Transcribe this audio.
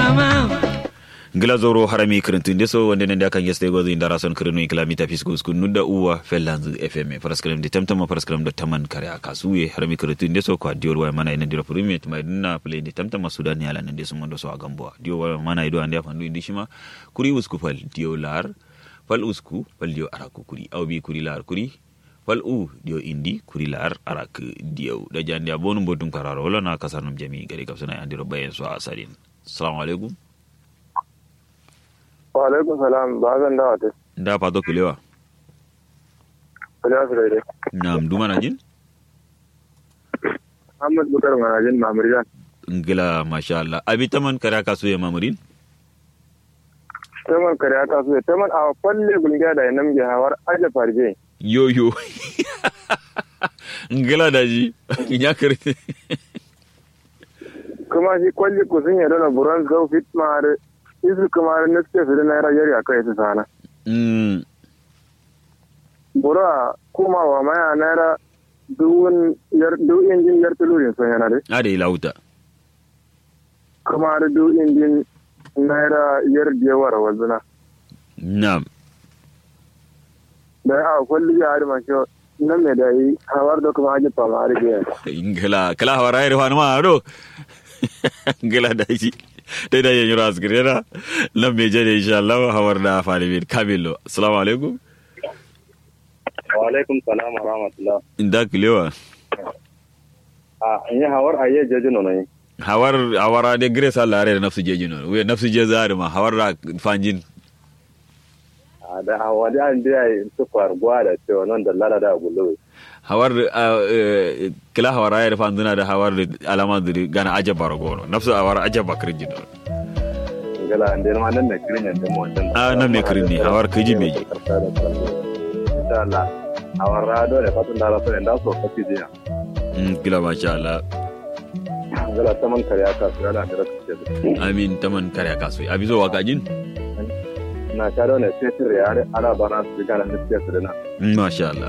ngila zoro harami kirintun deso wonde nende akan yeste gozo indara son kirinu ikla mita fiskus kun nudda uwa fellanz fm paraskram de tamtama paraskram da taman kare akasuye harami kirintun deso ko diol wa mana ina dira premier tuma dinna play de tamtama sudan yala nende so mondo so agambo diol wa mana ido ande afandu indi shima kuri usku fal diolar fal usku fal dio araku kuri aw bi kuri lar kuri fal u dio indi kuri lar arak dio da jandi abonu bodum kararo wala na kasarnum jami gari kapsana andiro bayen so asarin assalamu alaikum wa alaikum salam ba zan dawa ta da fato kulewa kulewa su daidai nam duma na jin Ahmad Bukar Manajin Mamuriyan ngila masha Allah abi taman kare ka suye mamurin taman kare aka su taman a falle gulgiya da yanam ge hawar aje farje yo yo ngila da ji ya kare kuma shi kwalli ku sun yadda na buran zau fit mar isu kuma na suke su da naira yari a kai su sana mm bura kuma wa maya naira duwun yar du injin yar tulurin sun yana dai ade lauta kuma da du injin naira yar diyawar wazuna nam da a kwalli ya harima shi nan mai da yi hawar da kuma aje fama har biyan ngila kala hawara ire hanu ma do ngila da ji dai da yin ras girena lam me jere insha Allah hawar da fare bin kamilo assalamu alaikum wa alaikum salam wa rahmatullah inda kulewa a in yi hawar a yi jeji nono yi hawar hawara de grace Allah re nafsu jeji no we nafsu je zari ma hawar da fanjin a da hawa da an da yi su farguwa da cewa nan da lara da gulu hawar eh, kila hawar ayar fanzuna da hawar alama da gana aja baragono nafsu hawar aja bakrin jino gala an da ma nan da kirin yadda mu wancan a nan me kirin ne hawar kaji me ji insha Allah hawar rado da fatan da rasu da so kafi jiya Mm, kila masha Allah gala ta man kare aka su yana da rasu ce amin taman kare kasu abi zo waka jin na karo ne sai tire yare ana bana su gana da su da na Mm, masha Allah